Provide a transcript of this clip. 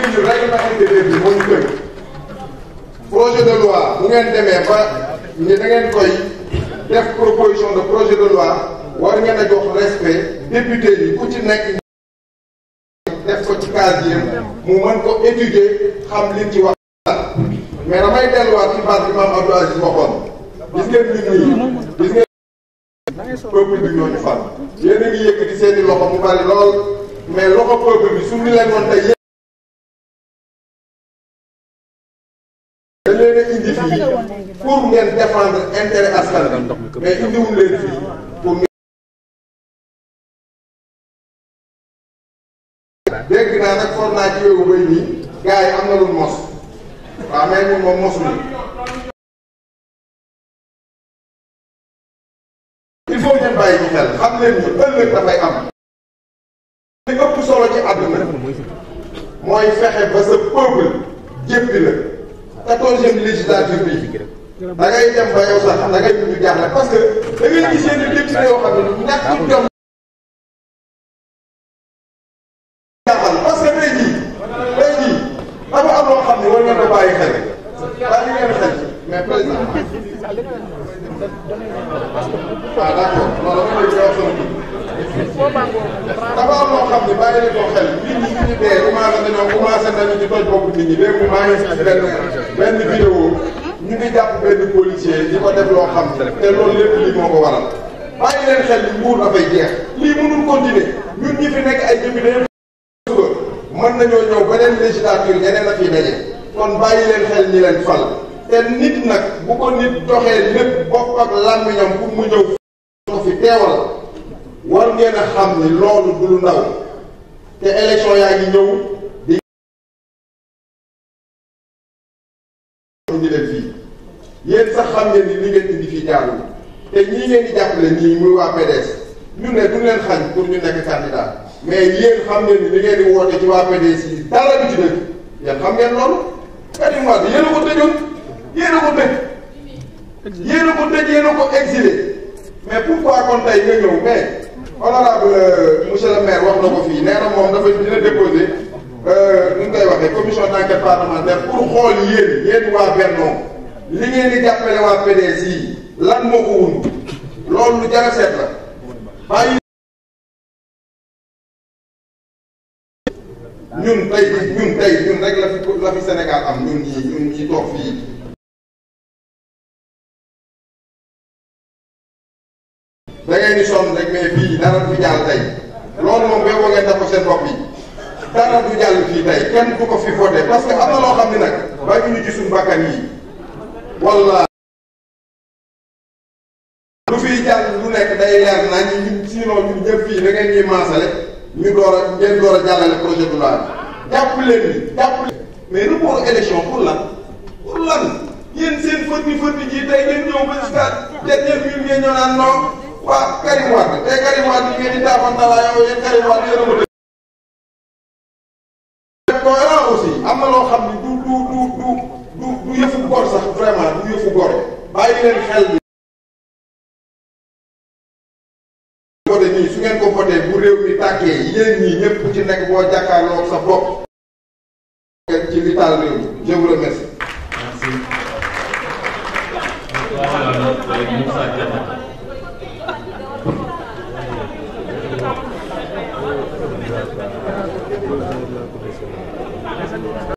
léegi ñu règlement intérieur bi moo ñu tënk projet de loi bu ngeen demee ba ni da ngeen koy def proposition de projet de loi war ngeen a jox respect député yi ku ci nekk def ko ci casier mu mën ko étudier xam liñ ci wax mais damay delluwaat ci base bi maam Abdou Aziz waxoon gis ngeen nit ñi gis ngeen peuple bi ñoo ñu fal yéen a ngi yëkkati seeni loxo mu bari lool mais loxo peuple bi su ñu leen woon tey dañ leen a indi fii pour ngeen défendre intérêt askan bi mais indiwul leen fii pour dégg naa nag for naa ci wéewu bay nii gars yi am na lu mos waaw mais ñun moom mosuñu il faut ngeen bàyyi ci xel xam leen ni ëllëg dafay am li ëpp solo ci àdduna mooy fexe ba sa peuple jéppi la quatorzième législature bi da ngay dem ba yow sax da ngay mujj jaaxle parce que da ngay gis yenn député yoo xam ne ñàkk jom jaaxal parce que tey jii tey jii dafa am loo xam ne war ngeen ko bàyyi xel bàyyi ngeen xel mais président ah d'accord loolu dama lay wax sama dafa am loo xam ne bàyyi leen ko xel nit ñi ñu dee commencé nañoo commencé nañu ci toj bopp nit ñi léegi maa ngi si benn benn vidéo ñu ngi jàpp benn policier di ko def loo xam te loolu lépp lii moo ko waral bàyyi leen xel ni nguur dafay jeex lii mënul continuer ñun ñi fi nekk ay député suba mën nañoo ñëw beneen législature ñeneen a fi daje kon bàyyi leen xel ñi leen fal te nit nag bu ko nit doxee lépp bopp ak làmmiñam pour mu ñëw ko fi teewal war ngeen a xam ni loolu du lu ndaw te élection yaa ngi ñëw di indi leen fii yéen sax xam ngeen ni li ngeen indi fii jaarul te ñii ngeen di jàppale ñii muy waa PDS ñu ne du leen xañ pour ñu nekk candidat mais yéen xam ngeen ni li ngeen di woote ci waa PDS yi dara du ci dëgg yéen xam ngeen loolu Karim Wade yéen a ko tëjoon yéen a ko tëj yéen a ko tëj yéen a ko exilé mais pourquoi kon tey nga ñëw mais honorable monsieur le maire wax na ko fii nee na moom dafa dina déposé nu ñu koy waxee commission d'enquête parlementaire pour xool yéen yéen waa Benno li ngeen di jàppale waa PDS yi lan moo ko wund loolu lu jar a seet la bàyyi ñun tey ñun tey ñun rek la fi la fi Sénégal am ñun ñii ñun ñii toog fii da ngeen di sonn rek mais fii dara du fi jàll tey loolu moom boo ngeen def ko seen bopp yi dara du jàll fii tey kenn du ko fi voté parce que am na loo xam ne nag bàyyi ñu ci suñu bakkan yi wala lu fiy jàll lu nekk day leer naa ñu ñun sinon ñun ñëpp fii da ngeen ñuy maasale ñu door a ngeen door a jàllale projet de loi bi jàpp leen ni jàpp leen mais report élection pour lan pour lan yéen seen fëtti fëtti ji tey ngeen ñëw ba jusqu'à dernière minute ngeen ñëw naan non waa Karim Wade tey Karim Wade yi ngeen di taafantala yow yéen Karim Wade yéen a ko def cohérent aussi am na loo xam ni du du du du du du yëfu gor sax vraiment du yëfu gor bàyyi leen xel bi voté nii su ngeen ko voté bu réew mi tàkkee yéen ñii ñëpp ku ci nekk boo jàkkaarloo sa bopp ci li taal réew mi je vous remercie Merci. Voilà, notre Moussa Diatta.